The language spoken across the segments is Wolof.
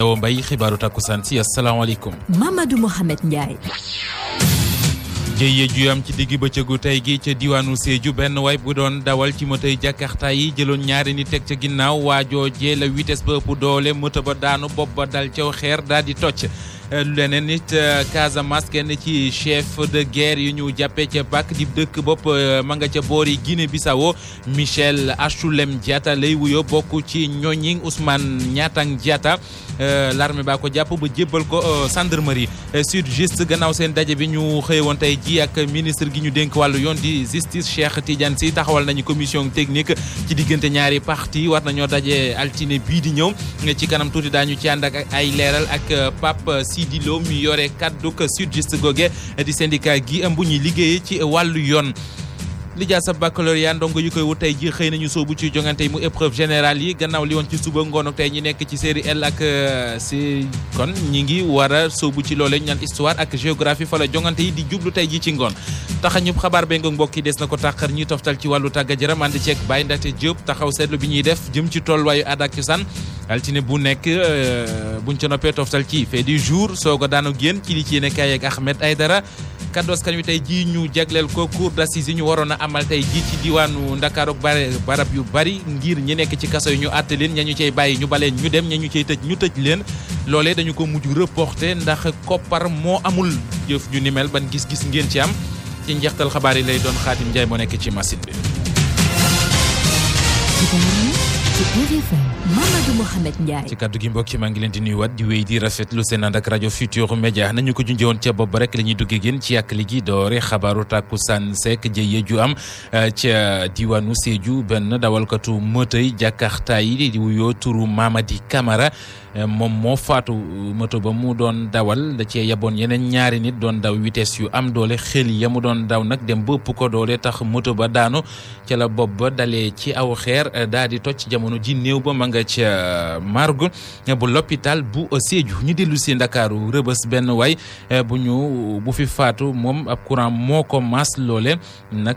Awa Mbaye xibaaru takkusaan si asalaamaaleykum. Mamadou Mohamed Ndiaye. jëye ju am ci digg bëccëgu tey gi ca diwaanu Sédhiou benn waay bu doon dawal ci motoy Jakarta yi jëloon ñaari ni teg ca ginnaaw waajoojee la vitesse ba ëpp doole moto ba daanu bopp ba dal caw xeer daal di tocc leneen nit Casamance kenn ci chef de guerre yu ñu jàppee ca bak di dëkk bopp ma nga ca boori Guinée Bissau Michel Achulem Diatta lay wuyoo bokk ci ñooñi Ousmane Niatang Diatta l'armée baa ko jàpp ba jébbal ko gendarmerie sud juste gannaaw seen daje bi ñu xëye woon tey ji ak ministre gi ñu dénk wàllu yoon di justice Cheikh Tidiane Sy taxawal nañu commission technique ci diggante ñaari parti war nañoo daje altine bii di ñëw ci kanam tuuti daañu ci ànd ak ay leeral ak Pape Sidi Lo mi yore kaddu sud juste goge di syndicat gi ëmb ñuy liggéeyee ci wàllu yoon lijaasa baccalauréat ndongo yu koy wut tey ji xëy nañu soobu ci jongante yi mu épreuve générale yi gannaaw li woon ci suba ngoon ak tey ñi nekk ci série L ak si kon ñi ngi war a soobu ci loolee ñu naan histoire ak géographie fa la jongante yi di jublu tey ji ci ngoon taxa ñëpp xabaar bee nga mbokk yi des na ko tàqar ñuy toftal ci wàllu tàggat yaram ànd ceeg Baye Ndate Diop taxaw seetlu bi ñuy def jëm ci tolluwaayu aada ak cosaan altine bu nekk buñ ca noppee toftal ci fait du jour soog a daanu génn ci li ci yéene kaay ak Ahmed Aydara kaddu askan wi tey jii ñu jagleel ko cour d'assises yi ñu waroon a amal tey jii ci diwaanu Ndakaaru ak barab yu bari ngir ñi nekk ci kaso yi ñu àtte leen ña ñu cay bàyyi ñu baleen ñu dem ña ñu cay tëj ñu tëj leen loolee dañu ko mujj reporté ndax koppar moo amul jëf ju ni mel ban gis-gis ngeen ci am ci njeextal xabaar yi lay doon Xaadim Njaay moo nekk ci machine bi. Mamadou Mohamed Ndiaye. ci kaddu gi mbokk yi maa ngi leen di nuyuwaat di wéy di rafetlu seen ànd ak rajo Futur Média nañu ko junjee woon ca bopp rek la ñuy duggee génn ci yàq ligi doore xabaaru takkusaan sekk jëye ju am ca diwaanu Sédhiou benn dawalkatu motoy Jakarta yi di wuyoo turu Mamadi Camara moom moo faatu moto ba mu doon dawal da cee yaboon yeneen ñaari nit doon daw vitesse yu am doole xel ya mu doon daw nag dem bëpp ko doole tax moto ba daanu ca la bopp ba dalee ci aw xeer daal di toj jamono ji néew ba ma nga ca margo bu l'hôpital bu Sédhiou ñu dellu si Ndakaaru rëbës benn waay bu ñu bu fi faatu moom ab courant moo ko maas loole nag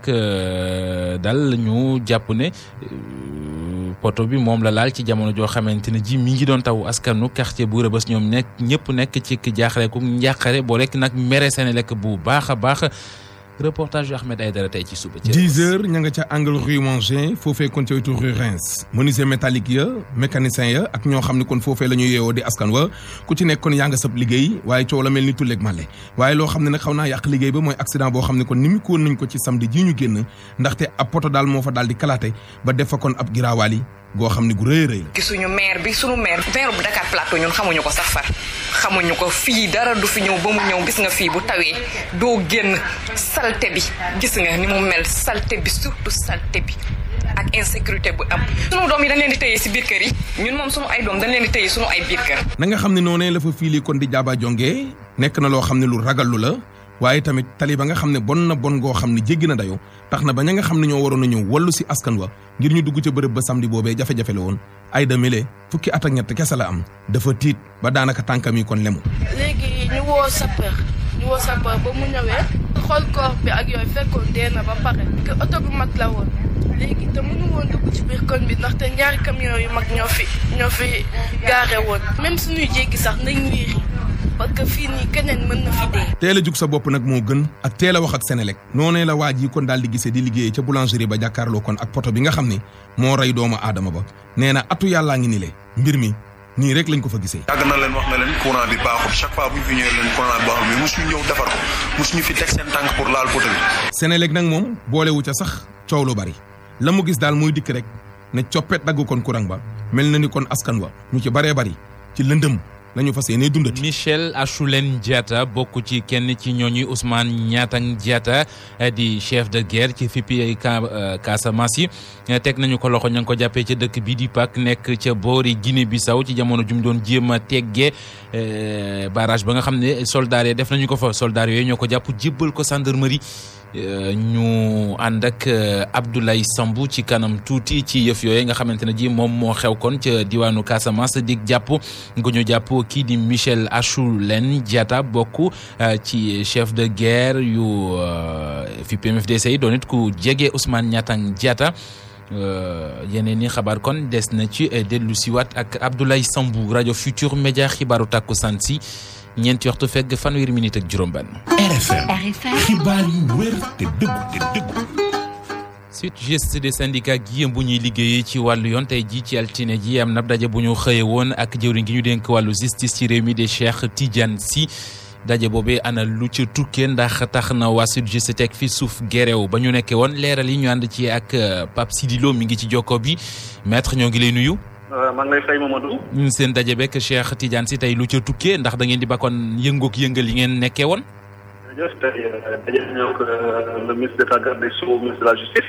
dal ñu jàpp ne poto bi moom la laal ci jamono joo xamante ne ji mi ngi doon taw askanu quartier bu rëbës ñoom nekk ñëpp nekk ci jaaxle ku njàqare boo lekk nag mere seen lekk bu baax a baax reportage yu Ahmed Aïdara tey ci suba. 10 heures ña nga ca angle rue Mangin foofee kon ca wetu rue Reims menuisier métallique ya mécanicien ya ak ñoo xam ne kon foofee la ñu yeewoo di askan wa ku ci nekk kon yaa nga sab liggéey waaye coow la mel ni tulleeg male waaye loo xam ne nag xaw naa yàq liggéey ba mooy accident boo xam ne kon ni mu ko woon nañ ko ci samedi ji ñu génn ndaxte ab poto daal moo fa daal di kalaate ba def fa kon ab giraawaal yi goo xam ne gu rëy rëy la. gisuñu maire bi suñu maire maire bu Dakar Plateau ñun xamuñu ko sax far xamuñu ko fii dara du fi ñëw ba mu ñëw gis nga fii bu tawee doo génn salte bi gis nga ni mu mel salte bi surtout salte bi ak insécurité bu am. sunu doom yi dañ leen di tëye si biir kër yi ñun moom sunu ay doom dañ leen di tëye sunu ay biir kër. na nga xam ne noonee la fa fii kon di jaaba jonge nekk na loo xam ne lu ragallu la. waaye tamit tali ba nga xam ne bon na bon goo xam ne jéggi na dayo tax na ba ña nga xam ne ñoo waroon a ñëw wallu si askan wa ngir ñu dugg ca bërëb ba samedi boobee jafe-jafe la woon ay da mile fukki at ak ñett kese la am dafa tiit ba daanaka tànkam yi kon lemu. léegi ñu woo sapeur ñu woo sapeur ba mu ñëwee xool corps bi ak yooyu fekkoon dee na ba pare que oto bu mag la woon léegi te mënu woon dugg ci biir koñ bi ndaxte ñaari camion yu mag ñoo fi ñoo fi gaare woon même suñuy jéggi sax nañ wiiri parce que fii nii keneen mën na fi dee. teel a jug sa bopp nag moo gën ak teel a wax ak Senelec noonee la waa ji kon daal di gisee di liggéeyee ca boulangerie ba jàkkaarloo kon ak poto bi nga xam ne moo rey doomu aadama ba nee na atu yàllaa ngi ni le mbir mi nii rek lañ ko fa gisee. yàgg na leen wax na leen courant bi baaxul chaque fois bu ñu fi ñëwee leen courant bi baaxul mais mosuñu ñëw defar ko mosuñu fi teg seen tànk pour laal poto bi. Senelec nag moom boolewu ca sax coow lu bari la mu gis daal mooy dikk rek ne coppet dagg kon courant ba mel na ni kon askan wa ñu ci baree bari ci lëndëm lañu fas yéene dundati. Michel Achoulen Diatta bokk ci kenn ci ñooñu Ousmane Niatang Diatta di chef de guerre ci fippi ay Casamance yi teg nañu ko loxo ña ngi ko jàppee ca dëkk bii di Pâques nekk ca boori Guinée Bissau ci jamono jum doon jéem a teggee barrage ba nga xam ne soldats yi def nañu ko fa soldats yooyu ñoo ko jàpp jébbal ko gendarmerie. ñu ànd ak Abdoulaye Sambou ci kanam tuuti ci yëf yooyu nga xamante ne ji moom moo xew kon ca diwaanu Casamance dig jàpp nga ñu jàpp kii di Michel Achoulen Diatta bokk ci chef de guerre yu fi PMFDC yi doon it ku jege Ousmane Niatang Diatta yeneen i xabaar kon des na ci dellu siwaat ak Abdoulaye Sambou rajo Futur Média xibaaru takkusaan si ñeenti waxtu fegg fanweeri minute ak juróom-benn. RFM xibaar yu wér te dëggu te dëggu. suite geste des syndicats gi bu ñuy liggéeyee ci wàllu yoon tey jii ci altine ji am na daje bu ñu xëye woon ak jëwriñ gi ñu dénk wàllu justice ci réew mi de Cheikh Tidiane Sy daje boobee ana lu ca tukkee ndax tax na waa sud geste teg fi suuf gerew ba ñu nekkee woon leeral yi ñu ànd ci ak Pape Sidi Lo mi ngi ci jokko bi maître ñoo ngi lay nuyu. maa ngi lay fay Mamadou. ñun seen daje bekk Cheikh Tidiane Sy tey lu ca tukkee ndax da ngeen di bakkoon yëngook yëngal yi ngeen nekkee woon. jërëjëf tey daje nañu ak le ministre d'état garde des Sceaux ministre de la justice.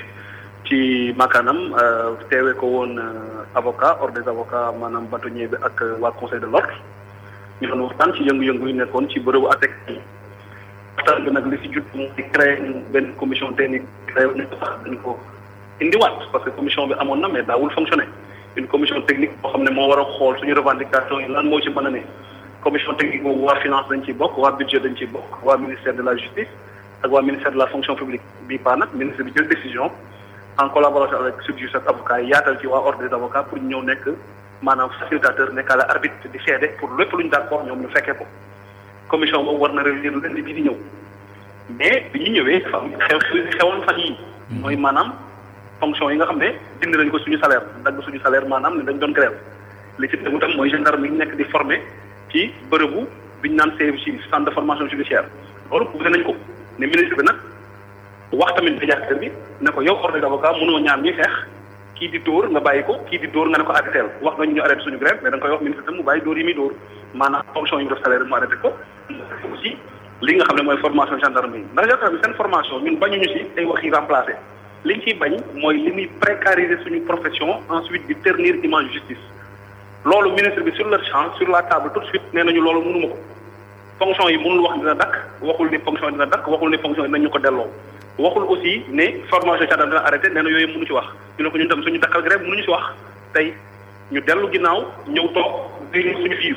ci makkaanam teewee ko woon avocat ordre des avocats maanaam bâtonnier bi ak waa conseil de l'ordre ñu doon waxtaan ci yëngu-yëngu yi nekkoon ci bërëbu ATEC yi waxtaan bi nag li si jut mooy créé benn commission technique créé nañ ko sax dañ ko indiwaat parce que commission bi amoon na mais daawul fonctionner une commission technique boo xam ne moo war a xool suñu revendication yi lan moo ci mën a ne commission technique boobu waa finance dañ ciy bokk waa budget dañ ciy bokk waa ministère de la justice ak waa ministère de la fonction publique bii paa nag ministre bi jël décision en collaboration avec SYTJUST ak avocats yi yaatal ci waa ordre des avocats pour ñu ñëw nekk maanaam facilitateur nekkaale arbitre di seede pour lépp lu ñu d'accord ñoom ñu fekkee ko commission boobu war na réunir lundi bii di ñëw mais bi ñu ñëwee dafa am xew xew xewoon fan yii mooy maanaam fonction yi nga xam ne dindi nañ ko suñu salaire dagg suñu salaire maanaam ne dañ doon grève li ci tegu tam mooy gendarme yi ñu nekk di former ci bërëbu bi ñu naan CFJ centre de formation judiciaire loolu poussé nañ ko ne ministre bi nag wax tamit médiateur bi ne ko yow ordre d'avocat mënoo ñaar ñuy xeex kii di dóor nga bàyyi ko kii di dóor nga ne ko arrêté wax nga ñu ñu arrêté suñu grève mais da nga koy wax ministre tam mu bàyyi dóor yi muy dóor maanaam fonction yi mu def salaire mu arrêté ko aussi li nga xam ne mooy formation gendarme yi ndax gendarme seen formation ñun bañuñu si ay wax yi remplacé liñ ciy bañ mooy li muy précariser suñu profession ensuite di ternir image justice loolu ministre bi sur le champ sur la table tout de suite nee nañu loolu mënuma ko fonction yi mënul wax dina dakk waxul ni fonction dina dakk waxul ni fonction dinañu ko delloo waxul aussi ne formation gendarme dina arrêté nee na yooyu mënu ci wax ñu ne ko ñun tam suñu dakkal grève mënuñu ci wax tey ñu dellu ginnaaw ñëw toog réunir suñu biir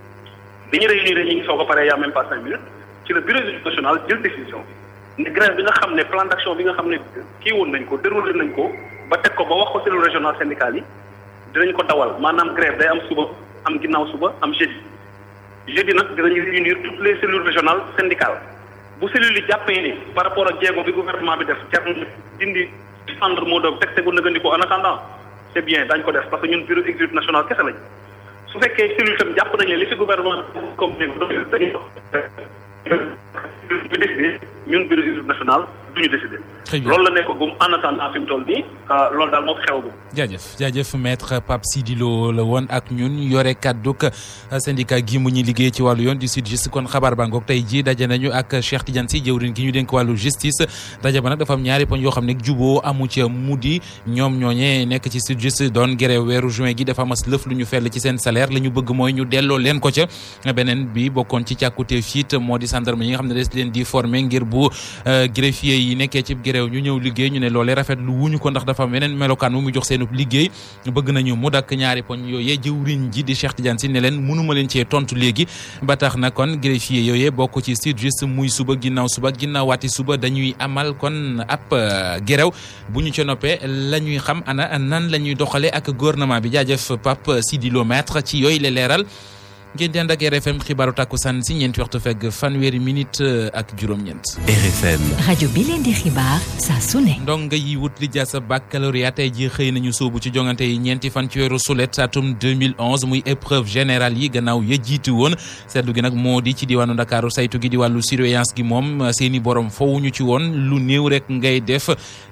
bi ñu réunir ñu ngi soog a pare yaa même pas cinq minutes ci le bureau national jël décision ne grève bi nga xam ne plan d'action bi nga xam ne kii woon nañ ko déroulé nañ ko ba teg ko ba wax ko cellule régionale syndicale yi dinañ ko dawal maanaam grève day am suba am ginnaaw suba am jeudi jeudi nag dinañu réunir toutes les cellules régionales syndicales bu cellules yi jàppee ni par rapport ak jéego bi gouvernement bi def jar na dindi centre moo doon teg tegu nëgandiko en attendant c'est bien dañ ko def parce que ñun bureau exécutif national kese lañ su fekkee cellule tam jàpp nañ ne li fi gouvernement comme dañuy bi décidé ñun bureau exécutif national duñu décidé loolu la nekk gum en attendant fi mu toll nii loolu daal moo fi xew gum jaajëf jaajëf maître Pape Sidi Lo la woon ak ñun yore kàdduk syndicat gi mu ñuy liggéey ci wàllu yoon di SYTJUST kon xabaar baa ngoog tey jii daje nañu ak Cheikh Tidiane Sy jëwriñ gi ñu dénk wàllu justice daje ba nag dafa am ñaari poñ yoo xam ne juboo amu ca mu di ñoom ñooñee nekk ci SYTJUST doon grève weeru juin gi dafa mas lëf lu ñu fell ci seen salaire la ñu bëgg mooy ñu delloo leen ko ca beneen bi bokkoon ci càkkute fiit moo di gendarme yi nga xam ne des leen di former ngir bu greffier yi nekkee ci grève ñu ñëw liggéey ñu ne loolee rafet lu wuñu ko ndax dafa weneen melokaan mu mu jox seenub liggéey bëgg nañu mu dakk ñaari poñ yooyee jëwriñ ji di Cheikh Tidiane Sy ne leen mënuma leen cee tontu léegi ba tax na kon greffier yooyee bokk ci SYTJUST muy suba ginnaaw suba ginnaaw waati suba dañuy amal kon ab gerew bu ñu ca noppee la ñuy xam ana nan la ñuy doxalee ak gouvernement bi jaajëf Pape Sidi Lo maître ci yooyu la leeral ngeen di ànd ak RFM xibaaru takkusaan si ñeenti waxtu fegg fanweeri minute ak juróom-ñeent. RFM. rajo bi leen di xibaar saa su ne. ndongo yi wut li jaasa baccalauréat tey jii xëy nañu sóobu ci jongante yi ñeenti fan ci weeru sulet atum 2011 muy épreuve générale yi gannaaw ya jiitu woon seetlu gi nag moo di ci diwaanu Ndakaaru saytu gi di wàllu surveillance gi moom seeni borom fowuñu ci woon lu néew rek ngay def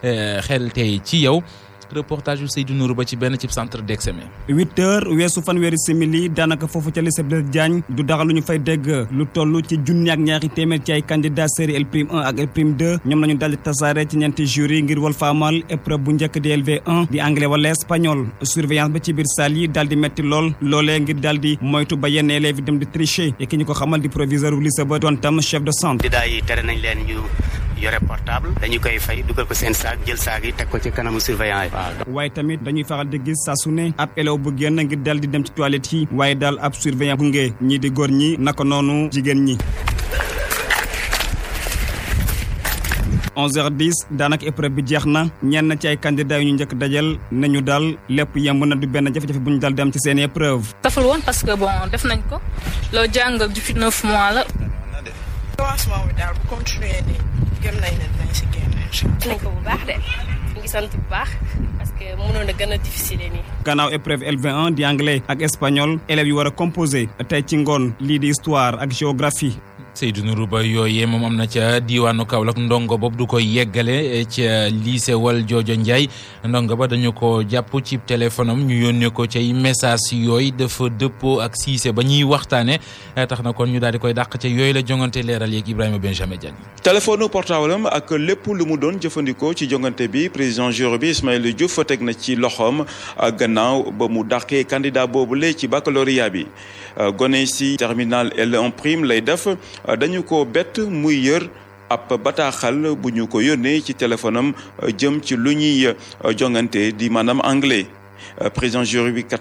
xel tey ci yow. reportage yu Seydou Nourou ba ci benn ci centre d'examen. huit heures weesu fanweeri simili daanaka foofu ca lycée Blaise Diagne du dara lu ñu fay dégg lu toll ci junni ak ñaari téeméer ci ay candidats série L prime 1 ak L prime 2 ñoom nañu daldi tasaare ci ñeenti jury ngir wal faamal épreuve bu njëkk di LV1 di anglais wala espagnol surveillance ba ci biir salle yi daldi metti lool loolee ngir daldi moytu ba yenn élèves yi dem di tricher et ki ñu ko xamal di proviseur bu lycée ba doon tam chef de centre. candidat yi tere nañ leen ñu yore portable dañu koy fay dugal ko seen saak jël saak yi teg ko ci kanamu surveillant yi. waaye tamit dañuy faral di gis saa su ne ab élève bu génn ngir dal di dem ci toilette yi waaye daal ab surveillant gunge ñii di góor ñi naka noonu jigéen ñi. 11h10 daanaka épreuve bi jeex na ñenn ci ay candidats yu ñu njëkk dajal nañu daal lépp yemb na du benn jafe-jafe bu ñu dal dem ci seen épreuve. taful woon parce que bon def nañ ko loo jàng depuis neuf mois la. commencement bi daal bu continuer nii gëm nañ ne dinañ si génn incha nañ ko bu baax de ñu ngi sant bu baax parce que mënoon a gën a difficile nii. gannaaw épreuve LV1 di anglais ak espagnol élèves yu war a composé tey ci ngoon lii di histoire ak géographie. Seydou Nourou Ba yooyee moom am na ca diwaanu Kaolack ndongo boobu du koy yeggale ca lycée wal joojo Ndiaye ndongo ba dañu ko jàpp ci téléphone am ñu yónnee ko cay message yooyu dafa dëppoo ak siise ba ñuy waxtaane tax na kon ñu daal di koy dàq ca yooyu la jongante leeral yeeg Ibrahima Benjamin Diagne. téléphone portable am ak lépp lu mu doon jëfandikoo ci jongante bi président jury bi Ismaïla Diouf teg na ci loxoom gannaaw ba mu dàqee candidat boobule ci baccalauréat bi gone si terminal L1 prime lay def. dañu ko bett muy yër ab bataaxal bu ñu ko yónnee ci téléphone am jëm ci lu ñuy jongante di maanaam anglais président jury bi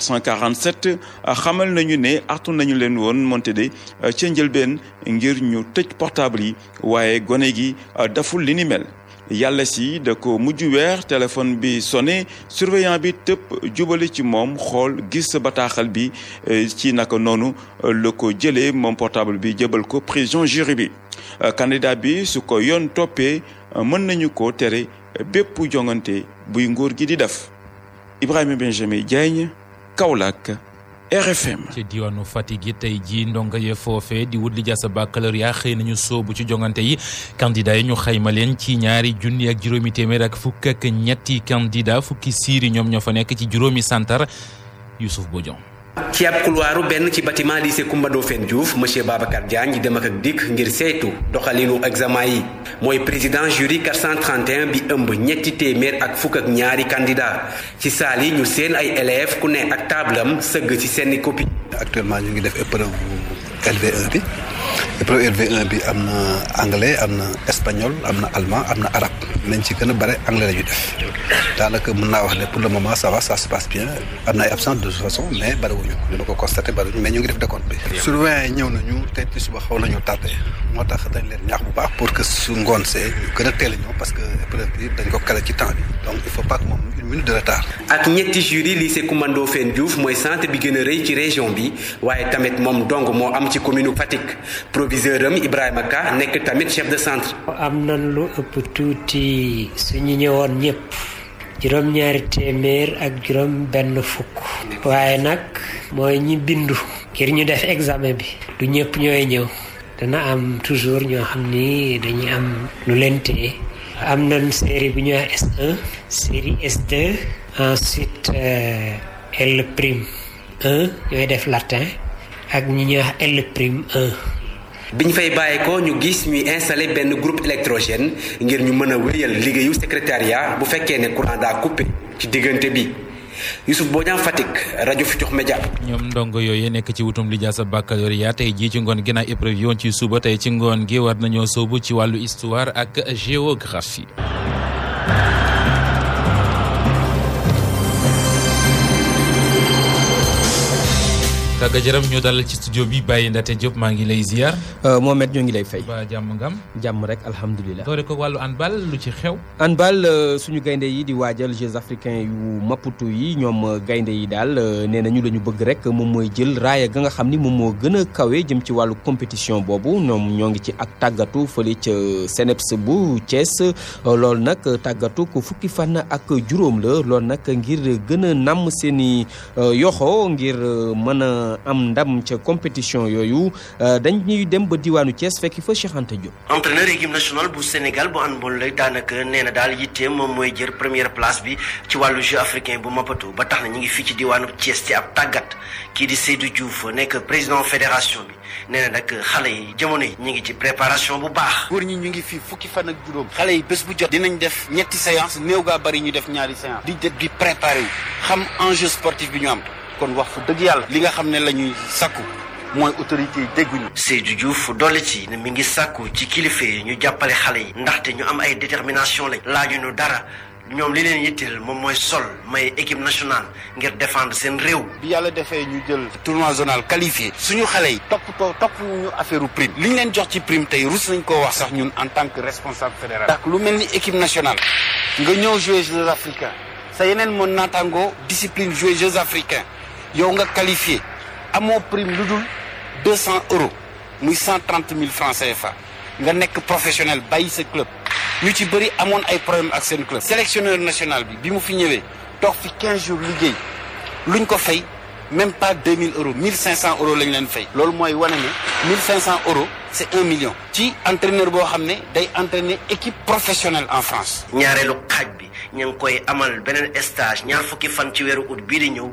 447 xamal nañu ne artu nañu leen woon monte de ca njëlbeen ngir ñu tëj portable yi waaye gone gi daful li ni mel yàlla si da ko mujj weer téléphone bi sonné surveillant bi tëpp jubali ci moom xool gis bataaxal bi ci naka noonu la ko jëlee moom portable bi jëbal ko président jury bi candidat bi su ko yoon toppee mën nañu ko tere bépp jongante buy nguur gi di def Ibrahima Benjamin Diagne Kaolack RFM. ci diwaanu Fatick yi tey jii ndongo ye foofee di wut li jaasa baccalauréat xëy nañu soobu ci jongante yi candidat yi ñu xayma leen ci ñaari junni ak juróomi téeméer ak fukk ak ñetti candidat fukki siiri ñoom ñoo fa nekk ci juróomi santar Youssouf Bodian. ci ab couloiru benn ci bâtiment lycée Coumba Ndoffène Diouf monsieur Babacar Diagne di dem ak ak dikk ngir saytu doxalinu examen yi mooy président jury 431 bi ëmb ñetti téeméer ak fukk ak ñaari candidat ci saal yi ñu seen ay élèves ku ne ak tablam sëgg ci seeni copie actuellement ñu ngi def épreuve LV1 bi épreuve LV1 bi am na anglais am na espagnol am na allemand am na arabe nañ ci gën a bare anglais la ñu def daanaka mën naa wax ne pour le moment ça va ça se passe bien am na ay absence de toute façon mais bariwuñu dina ko constaté bariwuñu mais ñu ngi def décompte bi. surveillant yi ñëw nañu tey ci suba xaw nañu tardé moo tax dañ leen ñaax bu baax pour que su ngoon see ñu gën a teel a ñëw parce que épreuve bi dañ ko kale ci temps bi donc il faut pas que moom une minute de retard. ak ñetti jury lycée Coumba Ndoffène Diouf mooy centre bi gën a rëy ci région bi waaye tamit moom dong moo am ci commune Fatick proviseur am Ibrahima Ka nekk tamit chef de centre. am na lu ëpp tuuti suñu ñëwoon ñëpp juróom-ñaari téeméer ak juróom benn fukk waaye nag mooy ñi bindu ngir ñu def examen bi du ñëpp ñooy ñëw dana am toujours ñoo xam ni dañuy am lu leen téye am nañ série bu ñuy wax S1 série S2 ensuite L prime 1 ñooy def latin ak ñi ñuy wax L prime 1 biñ fay bàyyi ko ñu gis ñuy installé benn groupe électrogène ngir ñu mën a wéyal liggéeyu secrétariat bu fekkee ne courant daa coupé ci diggante bi Youssouf Bodian Fatick rajo Futurs Médias. ñoom ndongo yooyu nekk ci wutum lijaasa baccalauréat tey jii ci ngoon ginnaaw épreuve yi woon ci suba tey ci ngoon gi war nañoo sóobu ci wàllu histoire ak géographie. tàgga jërëm ñu dalal ci studio bi Baye Ndate Diop maa ngi lay ziar. Mohamed ñoo ngi lay fay. ba jàmm ngam. jàmm rek alhamdulilah. doore ko wàllu handball lu ci xew. handball suñu gaynde yi di waajal Jeux africains yu Maputo yi ñoom gaynde yi daal nee nañu la ñu bëgg rek moom mooy jël raaya ga nga xam ni moom moo gën a kawe jëm ci wàllu compétition boobu ñoom ñoo ngi ci ak tàggatu fële ca CNEPS bu Thiès loolu nag tàggatu ko fukki fan ak juróom la loolu nag ngir gën a namm seen i yoxo ngir mën a am ndam ca compétition yooyu dañuy dem ba diwaanu Thiès fekki fa Cheikh Anta Diop. entraîneur équipe nationale bu Sénégal bu handball lay daanaka nee na daal yitteem moom mooy jël première place bi ci wàllu jeu africain bu Maputo ba tax na ñu ngi fii ci diwaanu Thiès ci ab tàggat kii di Seydou Diouf nekk président fédération bi nee na nag xale yi jamono yi ñu ngi ci préparation bu baax. góor ñi ñu ngi fii fukki fan ak juróom xale yi bés bu jot dinañ def ñetti séance néew gaa bari ñu def ñaari séance di def di préparer wu xam enjeu sportif bi ñu am. kon wax fa dëgg yàlla li nga xam ne la ñuy sakku mooy autorité yi dégguñu. Seydou Diouf dolli ci ne mi ngi sàkku ci kilifa yi ñu jàppale xale yi ndaxte ñu am ay détermination lañ laajuñu dara ñoom li leen yitteel moom mooy sol may équipe nationale ngir défendre seen réew. bi yàlla defee ñu jël tournoi zonal qualifié suñu xale yi toppatoo topp ñu affaire u prime li ñu leen jox ci prime tey rus nañ koo wax sax ñun en tant que responsable fédéral. ndax lu mel ni équipe nationale nga ñëw jouer Jeux africains sa yeneen mën naataangoo discipline jouer Jeux africains yow nga qualifié amoo prime lu dul deux cent euros muy cent trente mille francs CFA nga nekk professionnel bàyyi sa club. ñu ci bëri amoon ay problème ak seen club sélectionneur national bi bi mu fi ñëwee toog fi 15 jours liggéey luñ ko fay même pas 2000 euros 1500 euros lañ leen fay. loolu mooy wane ne 1500 euros c' est un million. ci entraîneur boo xam ne day entraîner équipe professionnelle en France. ñaareelu xaaj bi ñu ngi koy amal beneen stage ñaar fukki fan ci weeru août bii di ñëw.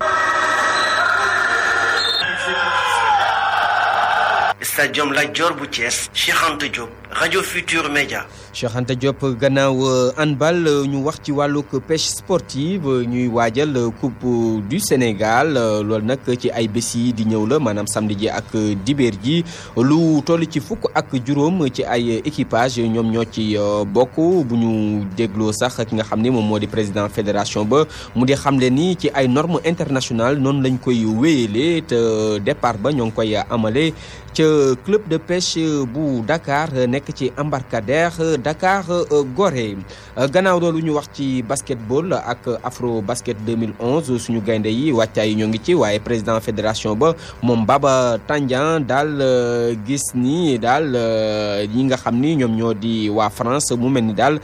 stadium Lat Dior bu Thiès Cheikh Anta Diop rajo Futur Média. Cheikh Anta Diop gannaaw handball ñu wax ci wàllug pêche sportive ñuy waajal coupe du Sénégal loolu nag ci ay bés yi di ñëw la maanaam samedi ji ak dibéer ji lu toll ci fukk ak juróom ci ay équipage ñoom ñoo ci bokk bu ñu dégloo sax ki nga xam ne moom moo di président fédération ba mu di xamle ni ci ay normes internationales noonu lañ koy wéyale te départ ba ñoo ngi koy amale ca club de pêche bu Dakar nekk ci embarcadère Dakar Gorée gannaaw loolu ñu wax ci basketball ak afro basket 2011 suñu gaynde yi wàccaay yi ñoo ngi ci waaye président fédération ba moom Baba Tandian daal gis ni daal ñi nga xam ni ñoom ñoo di waa France mu mel ni daal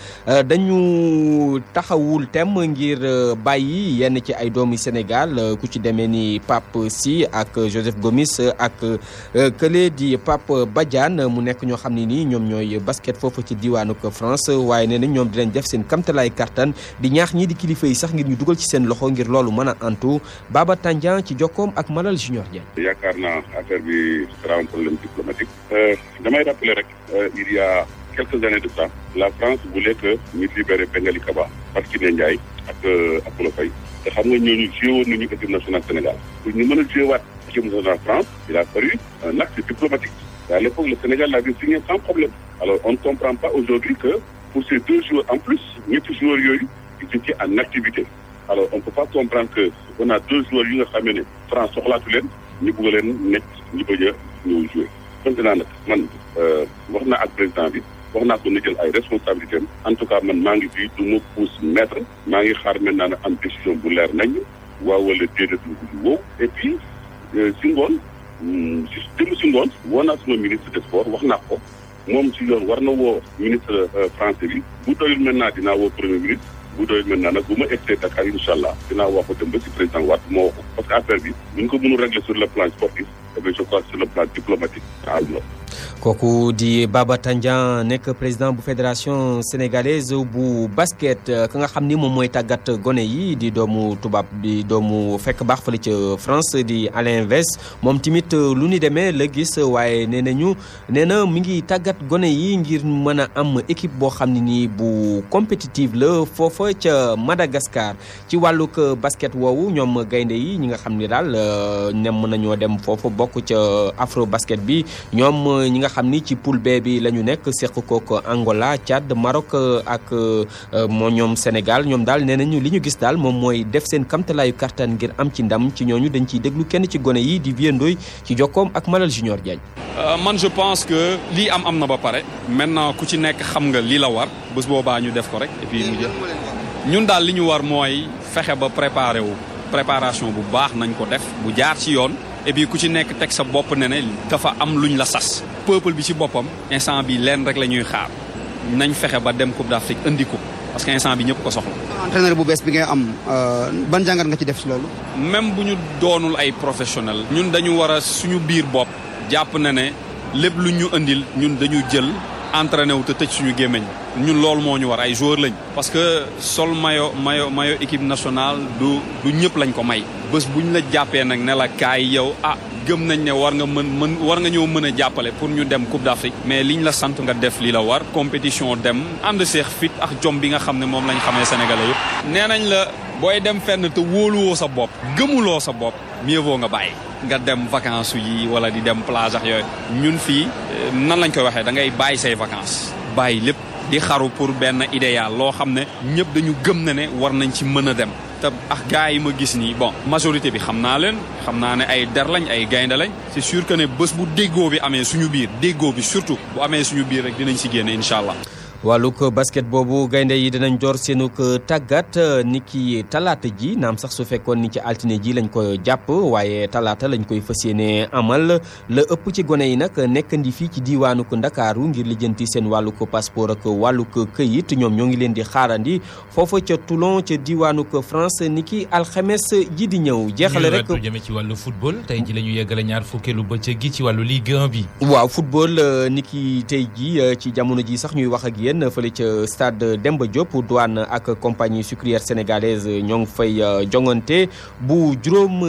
dañu taxawul tem ngir bàyyi yenn ci ay doomi Sénégal ku ci demee ni Pape Sy ak Joseph Gomis ak kële di Pape Badiane mu nekk ñoo xam ne nii ñoom ñooy basket foofu ci diwaanu France waaye nee na ñoom dinañ def seen kamtalaay kartan di ñaax ñii di kilifa yi sax ngir ñu dugal ci seen loxo ngir loolu mën a antu Baba Tandian ci jokkoom ak Malal Junior Dieng. yaakaar naa affaire bi sera un problème diplomatique. damay rappeler rek il y a quelques années de ça la France voulait que ñu libérer Bengali Kaba parce que ne Ndiaye ak Apollo Faye te xam nga ñooñu joué woon nañu équipe nationale Sénégal pour ñu mën a joué waat équipe nationale France il a fallu un acte diplomatique. À l'époque, le Sénégal l'avait signé sans problème. Alors, on ne comprend pas aujourd'hui que pour ces deux joueurs, en plus, ñetti joueurs yooyu, ils étaient en activité. Alors, on ne peut pas comprendre que on a deux joueurs yu nga xam ne France soxlaatu leen ñu bëgg leen nekk ñu bëgg a ñëw jouer. Maintenant nag man wax naa ak président bi wax naa ko na jël ay responsabilités am en tout cas man maa ngi fii du ma pousse maître maa ngi xaar maintenant na am décision bu leer nañ waaw wala déedéet bu wow et puis si ngoon si démb si ngoon woo naa suma ministre des sports wax naa ko moom si yoon war na woo ministre français bi bu doyul maintenant dinaa woo premier ministre bu doyul maintenant nag bu ma egsee Dakar incha allah dinaa wax ko dem ba si président Wade moo wax ko parce que affaire bi bu ñu ko mënul régler sur le plan sportif eh bien je crois sur le plan diplomatique am na. kooku di Baba Tandian nekk président bu fédération sénégalaise bu basket ka nga xam ni moom mooy tàggat gone yi di doomu tubaab di doomu fekk baax fële ca France di Alain Vess moom tamit lu ni demee la gis waaye nee nañu nee na mi ngi tàggat gone yi ngir mën a am équipe boo xam ne nii bu compétitive la foofa ca Madagascar ci wàllug basket woowu ñoom gaynde yi ñi nga xam ni daal nem nañoo dem foofu bokk ca afro basket bi ñoom ñi nga xam ni ci poule B bi la ñu nekk seq kook Angola Tchad Maroc ak moo ñoom Sénégal ñoom daal nee nañu li ñu gis daal moom mooy def seen kamtalaayu kartan ngir am ci ndam ci ñooñu dañ ciy déglu kenn ci gone yi di viendooy ci jokkoom ak Malal Junior Diagne. man je pense que lii am am na ba pare maintenant ku ci nekk xam nga lii la war bés boobaa ñu def ko rek et puis mu jël ñun daal li ñu war mooy fexe ba préparer wu préparation bu baax nañ ko def bu jaar ci yoon. et puis ku ci nekk teg sa bopp ne ne dafa am luñ la sas peuple bi ci boppam instant bi leen rek la ñuy xaar nañ fexe ba dem Coupe d'Afrique indi ko parce que instant bi ñëpp ko soxla. entraîneur bu bees bi ngay am ban jàngat nga ci def ci loolu. même bu ñu doonul ay professionnel ñun dañu war a suñu biir bopp jàpp na ne lépp lu ñu indil ñun dañu jël entraîné wu te tëj suñu gémmiñ ñun loolu moo ñu war ay joueurs lañ. parce que sol mayo mayo mayo équipe nationale du du ñëpp lañ ko may. bés bu ñu la jàppee nag ne la kaay yow ah gëm nañ ne war nga mën mën war nga ñëw mën a jàppale pour ñu dem Coupe d'Afrique mais liñ la sant nga def li la war compétition dem ànd seex fit ak jom bi nga xam ne moom lañ xamee sénégalais yëpp. nee nañ la booy dem fenn te wóoluwoo sa bopp gëmuloo sa bopp mieux vaut nga bàyyi. nga dem vacances yi wala di dem plage ak yooyu ñun fii nan lañ koy waxee da ngay bàyyi say vacances bàyyi lépp di xaru pour benn idéal loo xam ne ñëpp dañu gëm ne ne war nañ ci mën a dem te ak gars yi ma gis nii bon majorité bi xam naa leen xam naa ne ay der lañ ay gaynde lañ c'est sûr que ne bés bu déggoo bi amee suñu biir déggoo bi surtout bu amee suñu biir rek dinañ si génne incha allah. wàllug basket boobu gaynde yi dinañ door seenug tàggat ni ki talaata ji naam sax su fekkoon ni ci altine ji lañ ko jàpp waaye talaata lañ koy fas yéene amal la ëpp ci gone yi nag nekkandi fii ci diiwaanug ndakaaru ngir lijjanti seen wàllug passeport ak wàllug këyit ñoom ñoo ngi leen di xaarandi foofa ca Toulon ca diiwaanug France ni ki alxames ji di ñëw. jeexale rek ñu jëme ci wàllu football tey ji la ñu yeggale ñaar fukkeelu bëccëg gi ci wàllu Ligue 1 bi. waaw football ni ki tey ji ci jamono ji sax ñuy wax ak yéen fële ca stade Demba Diop douane ak compagnie sucrière sénégalaise ñoo ngi fay jongante bu juróom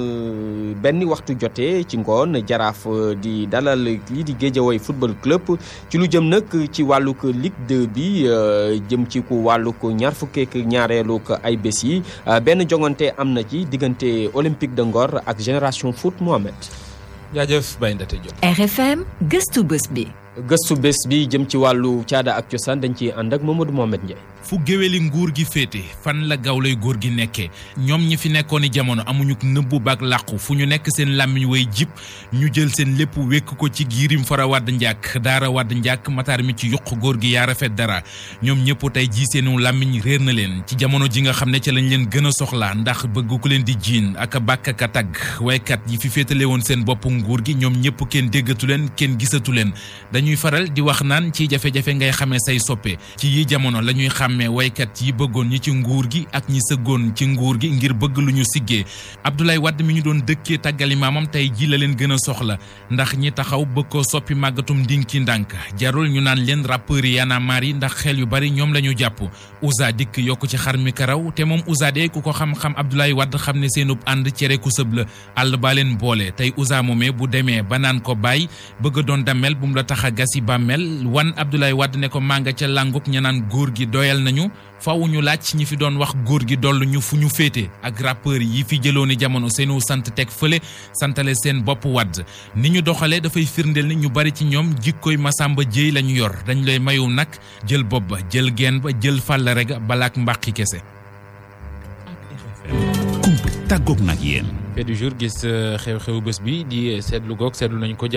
benn waxtu jotee ci ngoon jaraaf di dalal lii di Guédiawaye football club ci lu jëm nag ci wàllug Ligue 2 bi jëm ci ku wàllug ñaar fukkeek ñaareelug ay bés yi benn jongante am na ci diggante Olympique de Ngor ak Génération Foot Mohamed. jaajëf Baye Ndate Diop. RFM gëstu bés bi. gëstu bés bi jëm ci wàllu caada ak cosaan dañ ciy ànd ak Mamadou Mohamed Ndiaye. fu géwéli nguur gi féete fan la gawlay góor gi nekkee ñoom ñi fi nekkoon i jamono amuñu nëbbu baak làqu fu ñu nekk seen làmmiñ way jib ñu jël seen lépp wékk ko ci giirim fara wadd njàkk daara wadd njàkk mataar mi ci yuq góor gi yaa rafet dara ñoom ñëpp tey ji seenu làmmiñ réer na leen ci jamono ji nga xam ne ca lañ leen gën a soxla ndax bëgg ku leen di jiin ak a bàkk ak a tagg waykat yi fi féetale woon seen bopp nguur gi ñoom ñëpp kenn déggatu leen kenn gisatu leen dañuy faral di wax naan ci jafe-jafe ngay xamee say soppe ci yi jamono la ñuy xàmmee waykat yi bëggoon ñi ci nguur gi ak ñi sëggoon ci nguur gi ngir bëgg lu ñu siggee Abdoulaye Wade mi ñu doon dëkkee tàggali maamam tey ji la leen gën a soxla ndax ñi taxaw bëgg ko soppi màggatum ndinki ndànk jarul ñu naan leen rappeurs yi Y'en a marre yi ndax xel yu bari ñoom la ñu jàpp Ouza dikk yokk ci xar mi karaw te moom Ouza de ku ko xam-xam Abdoulaye Wade xam ne seenub ànd cere ku sëb la àll baa leen boole tey Ouza moomee bu demee ba naan ko bàyyi bëgg doon damel bu mu la tax a gasi bàmmel wan Abdoulaye Wade ne ko mànga ca lànguk ña naan góor gi doyal nañu faaw ñu laaj ñi fi doon wax góor gi dollu ñu fu ñu féete ak rappeur yi fi jëlooni jamono seenu sant teg fële santale seen bopp wadd ni ñu doxalee dafay firndeel ni ñu bari ci ñoom jikkoy Masamba Jéey la ñu yor dañ lay mayu nag jël bopp ba jël geen ba jël fàllare ga balaak mbàqi kese kumpa tàggoog nag yéen fait du jour gis xew-xewu bés bi di seetlu goog seetlu nañ ko